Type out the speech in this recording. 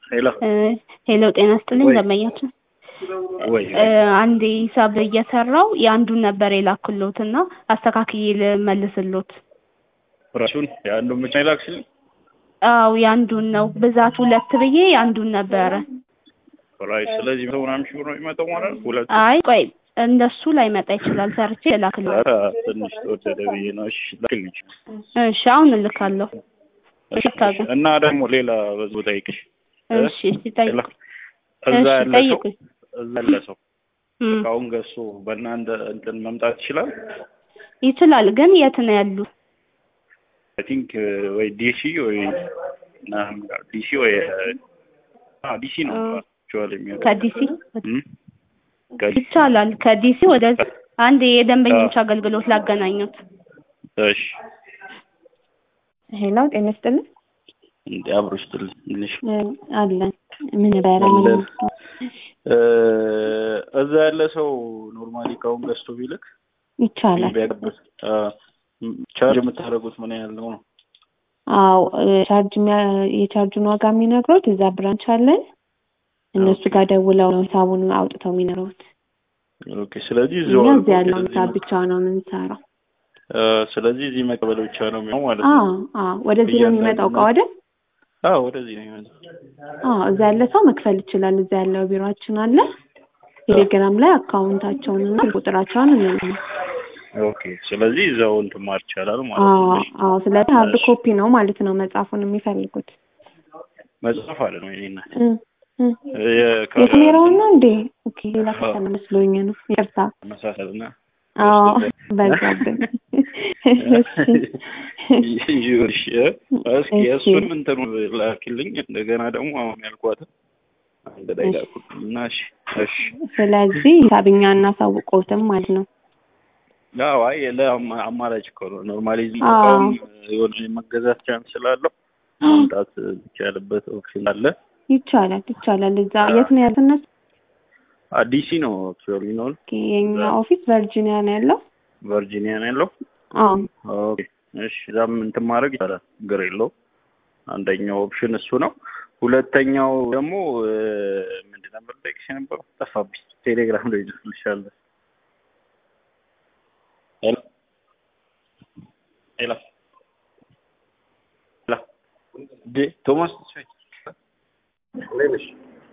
ሄሎ ሄሎ ጤና ስጥልኝ ወይ ደንበኛችን ወይ እ አንድ ሂሳብ እየሰራው የአንዱን ነበር የላክሎት እና አስተካክዬ ልመልስሎት። ራሱን የአንዱን ብቻ ይላክሽልኝ። አው የአንዱን ነው ብዛት ሁለት ብዬ የአንዱን ነበረ። ራይት ስለዚህ መቶ ምናምን ሺህ ብር ነው የሚመጣው ማለት ነው። ሁለት አይ ቆይ እንደሱ ላይመጣ ይችላል ሰርቼ ልላክሎት። ኧረ ትንሽ ተወደደ ብዬ ነው። እሺ ላክልኝ። እሺ አሁን እልካለሁ። እሺ ይቅርታ ግን እና ደግሞ ሌላ በዚሁ ጠይቅሽ እ እሺ እሺ ጠይቅ ሌላ እዛ እሺ ያለ ሰው ጠይቁኝ። እዛ ያለ ሰው እም እቃውን ገዝቶ በእናንተ እንትን መምጣት ይችላል። ይችላል ግን የት ነው ያሉት? አይ ቲንክ ወይ ዲሲ ወይ ምናምን ጋር ዲሲ ወይ አ ዲሲ ነው እ አክቹዋሊ የሚወጣው ከዲሲ እም ከዲሲ ይቻላል። ከዲሲ ወደ አንድ የደንበኞች አገልግሎት ላገናኙት። እሺ ሄሎ ጤና ይስጥልኝ እንደ አብሮ ስትል ትንሽ እ አለን ምን ነበረ ምን አለን እ እዛ ያለ ሰው ኖርማሊ እቃውን ገዝቶ ቢልክ ይቻላል? ቢያቀብል ቻርጅ የምታደርጉት ምን ያህል ነው ነው? አዎ እ ቻርጅ የሚያ- የቻርጁን ዋጋ የሚነግሩት እዛ ብራንች አለን። እነሱ ኦኬ ጋር ደውለው ነው ሂሳቡን አውጥተው የሚነግሩት። ኦኬ ስለዚህ እዚሁ እኛ አድርጎ እዚህ ያለውን ስለዚህ ሂሳብ መ- ብቻ ነው የምንሰራው። እ ስለዚህ እዚህ መቀበል ብቻ ነው የሚሆነው ማለት አዎ ነው። አዎ ወደዚህ ነው የሚመጣው እቃ ወደ አዎ ወደዚህ ነው የሚመጣው። አዎ እዛ ያለ ሰው መክፈል ይችላል። እዛ ያለው ቢሮአችን አለ። ቴሌግራም ላይ አካውንታቸውን እና ቁጥራቸውን እንልኝ። ኦኬ ስለዚህ እዛው እንትን ማር ይቻላል ማለት አዎ ነው። እሺ አዎ ስለዚህ ሀርድ እሺ ኮፒ ነው ማለት ነው መጽሐፉን የሚፈልጉት። መጽሐፍ አለ ነው የኔ እናት እ እ የካ- የካሜራውን ነው እንዴ? ኦኬ ሌላ አዎ ከተማ መስሎኝ ነው። ይቅርታ። መሳሰልና አዎ በዝቶበት በዛብን። እሺ ይኸውልሽ እ እስኪ እሺ እሱን እንትኑ ላኪልኝ እንደገና ደግሞ አሁን ያልኳትን አንድ ላይ እሺ ላኩልኝ እና እሺ እሺ ስለዚህ ሂሳብኛ እናሳውቀውትም ማለት ነው። አዎ አይ ለአማ- አማራጭ እኮ ነው ኖርማሊ እዚህ አዎ እቃውም የሆነ የመገዛት ቻንስ ስላለው ማምጣት የሚቻልበት ኦፕሽን አለ ይቻላል ይቻላል። እዛ የት ነው ያሉት እነሱ? አዲሲ ነው አክቹዋሊ ነው ኦኬ የኛ ኦፊስ ቨርጂኒያ ነው ያለው። ቨርጂኒያ ነው ያለው አዎ ኦኬ እሺ እዛም እንትን ማድረግ ይቻላል ችግር የለውም አንደኛው ኦፕሽን እሱ ነው ሁለተኛው ደግሞ እ፣ ምንድን ነበር ጠቅሽ የነበረው ጠፋብኝ ቴሌግራም ላይ ይልሻለሁ ሄሎ ሄሎ ሄሎ ዴ ቶማስ ተስፋዬ እንዴት ነሽ